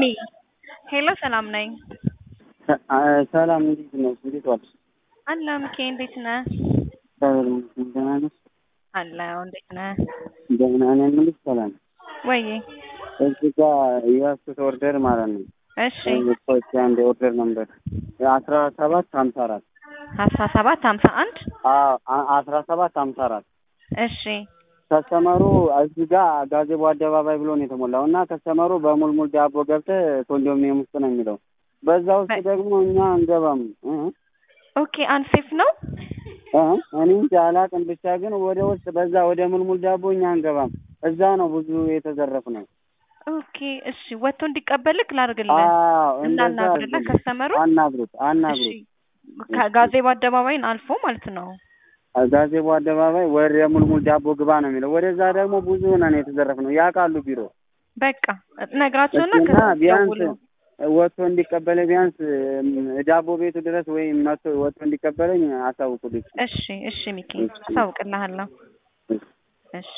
ሚ ሄሎ ሰላም ነኝ። ሰላም እንዴት ነው? እንዴት ዋልሽ? አለ ሚኪ እንዴት ነህ? እግዚአብሔር ይመስገን ደህና ነሽ? አለሁ እንዴት ነህ? ደህና ነኝ የምልሽ ሰላም ወይ እዚህ ጋር የያዝኩት ኦርደር ማለት ነው እሺ ሰዎች አንድ ኦርደር ነበር አስራ ሰባት ሀምሳ አራት አስራ ሰባት ሀምሳ አንድ አስራ ሰባት ሀምሳ አራት እሺ ከስተመሩ እዚህ ጋር ጋዜቦ አደባባይ ብሎ ነው የተሞላው እና ከስተመሩ በሙልሙል ዳቦ ገብተህ ኮንዶሚኒየም ውስጥ ነው የሚለው በዛ ውስጥ ደግሞ እኛ አንገባም እ ኦኬ አንሴፍ ነው እ እኔ እንጃ አላውቅም ብቻ ግን ወደ ውስጥ በዛ ወደ ሙልሙል ዳቦ እኛ አንገባም እዛ ነው ብዙ የተዘረፍነው ኦኬ እሺ ወጥቶ እንዲቀበልክ ላድርግልህ አዎ እንደዛ እንዳናግርልህ አድርግልኝ። ከስተመሩ አናግሩት እሺ አናግሩት ከጋዜቦ አደባባይን አልፎ ማለት ነው ጋዜቦ አደባባይ ወደ ሙልሙል ዳቦ ግባ ነው የሚለው ወደዛ ደግሞ ብዙ ነን የተዘረፍነው ያውቃሉ ቢሮ በቃ ነግራቸውና እና ቢያንስ ከደውሉ ወጥቶ እንዲቀበለኝ ቢያንስ እም፣ ዳቦ ቤቱ ድረስ ወይም መጥቶ ወጥቶ እንዲቀበለኝ አሳውቁልኝ። እሺ እሺ ሚኪ እሺ። አሳውቅልሃለሁ እሺ